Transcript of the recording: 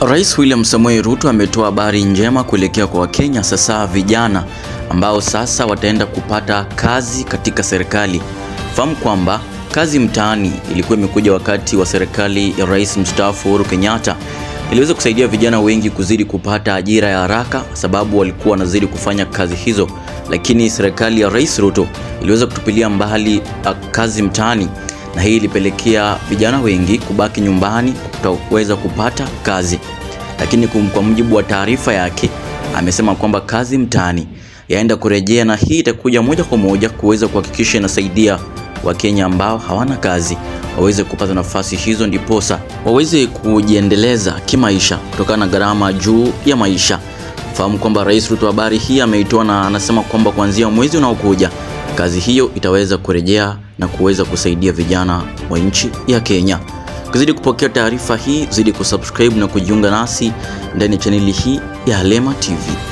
Rais William Samoei Ruto ametoa habari njema kuelekea kwa Wakenya, sasa vijana ambao sasa wataenda kupata kazi katika serikali. Fahamu kwamba kazi mtaani ilikuwa imekuja wakati wa serikali ya Rais mstaafu Uhuru Kenyatta. Iliweza kusaidia vijana wengi kuzidi kupata ajira ya haraka, sababu walikuwa wanazidi kufanya kazi hizo, lakini serikali ya Rais Ruto iliweza kutupilia mbali kazi mtaani na hii ilipelekea vijana wengi kubaki nyumbani kutoweza kupata kazi. Lakini kwa mujibu wa taarifa yake, amesema kwamba kazi mtaani yaenda kurejea, na hii itakuja moja kwa moja kuweza kuhakikisha inasaidia Wakenya ambao hawana kazi waweze kupata nafasi hizo, ndiposa waweze kujiendeleza kimaisha kutokana na gharama juu ya maisha. Fahamu kwamba Rais Ruto habari hii ameitoa na anasema kwamba kuanzia mwezi unaokuja kazi hiyo itaweza kurejea na kuweza kusaidia vijana wa nchi ya Kenya. Kuzidi kupokea taarifa hii, zidi kusubscribe na kujiunga nasi ndani ya chaneli hii ya Halema TV.